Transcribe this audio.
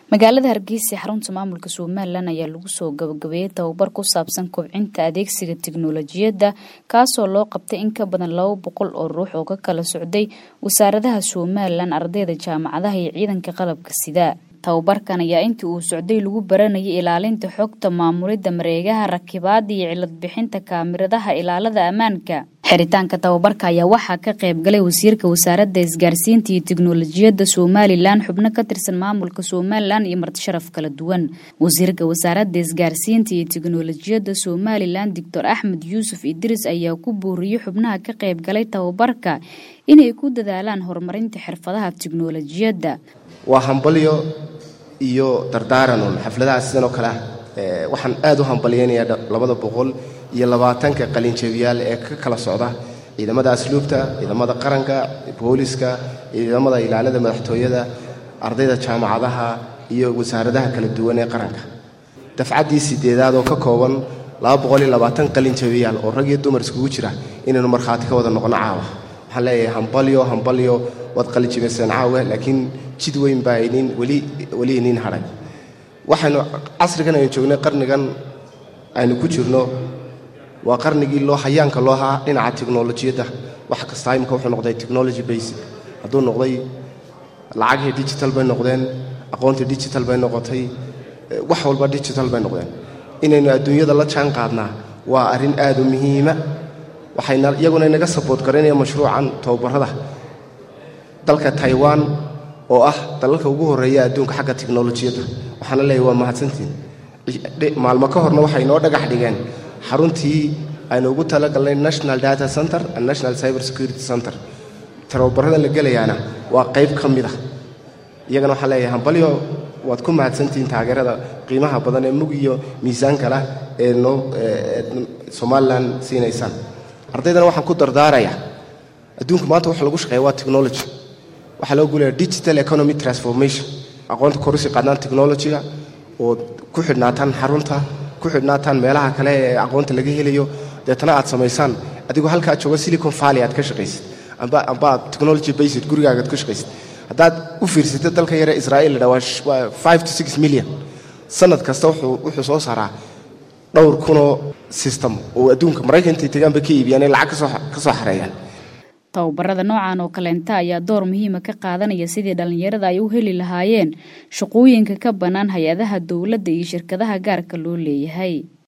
magaalada hargeysa xarunta maamulka somalilan ayaa lagu soo gabagabeeyey tababar ku saabsan kobcinta adeegsiga tiknolojiyadda kaasoo loo qabtay in ka badan laba boqol oo ruux oo ka kala socday wasaaradaha somalilan ardayda jaamacadaha iyo ciidanka qalabka sida tababarkan ayaa intii uu socday lagu baranayay ilaalinta xogta maamulidda mareegaha rakibaada iyo cilad bixinta kaamiradaha ilaalada ammaanka xiritaanka tababarka ayaa waxaa ka qayb galay wasiirka wasaaradda isgaarsiinta iyo tiknolojiyadda somalilan xubno ka tirsan maamulka somalilan iyo martisharaf kala duwan wasiirka wasaaradda isgaarsiinta iyo tiknolojiyadda somalilan doctor axmed yuusuf idris ayaa ku booriyey xubnaha ka qayb galay tababarka inay ku dadaalaan horumarinta xirfadaha tiknolojiyadda waa hambalyo iyo dardaaranun xafladaha sidan oo kale ah waxaan aad u hambalyaynayaa labada boqol iyo labaatanka qalinjabiyaal ee ka kala socda ciidamada asluubta ciidamada qaranka booliska ciidamada ilaalada madaxtooyada ardayda jaamacadaha iyo wasaaradaha kala duwan ee qaranka dafcaddii sideedaad oo ka kooban qalinjabiyaal oo rag iyo dumar iskugu jira inaynu markhaati ka wada noqono caawa waxaan leeyahay hambalyo hambalyo waad qalinjabiyseen caawe laakiin jid weyn baa inin weli iniin hadhay waxaynu casrigan aynu joognay qarnigan aynu ku jirno waa qarnigii loo hayaanka loo haa dhinaca tiknolojiyadda wax kasta imika wuxuu noqday technology basic hadduu noqday lacagihii digital bay noqdeen aqoontii digital bay noqotay wax walba digital bay noqdeen inaynu adduunyada la jaan qaadnaa waa arrin aad u muhiima waxayna iyaguna inaga saboot garaynaya mashruucan tababarada dalka taiwan oo ah dalalka ugu horreeya adduunka xagga tiknolojiyadda waxaana leeyahy waa mahadsantiin maalmo ka horna waxay inoo dhagax dhigeen xaruntii aynu ugu talagalnay national data center and national cyber security center tababarada la gelayaana waa qayb ka mid ah iyagana waxaan leeyahay hambalyo waad ku mahadsantihiin taageerada qiimaha badan ee mug iyo miisaanka lah ee noo somalilan siinaysaan ardaydana waxaan ku dardaarayaa adduunka maanta waxa lagu shaqeeya waa technology waxaa loo guulaya digital economy transformation aqoonta korusi qaadnaan technologyga oo ku xidhnaataan xarunta ku xidhnaataan meelaha kale ee aqoonta laga helayo deetana aad samaysaan adigoo halkaa jooga silicon valley aad ka shaqaysid amba amba aad technology based gurigaaga aad ku shaqaysid haddaad u fiirsatay dalka yare israa'iil la dhawaa waa five to six million sanad kasta wuxuu wuxuu soo saaraa dhowr kunoo system oo adduunka maraykanka intay tegaan bay ka iibiyaan ee lacag kasoo ka soo xareeyaan tababarada noocan oo kaleenta ayaa door muhiima ka qaadanaya sidii dhallinyarada ay u heli lahaayeen shaqooyinka ka bannaan hay-adaha dowladda iyo shirkadaha gaarka loo leeyahay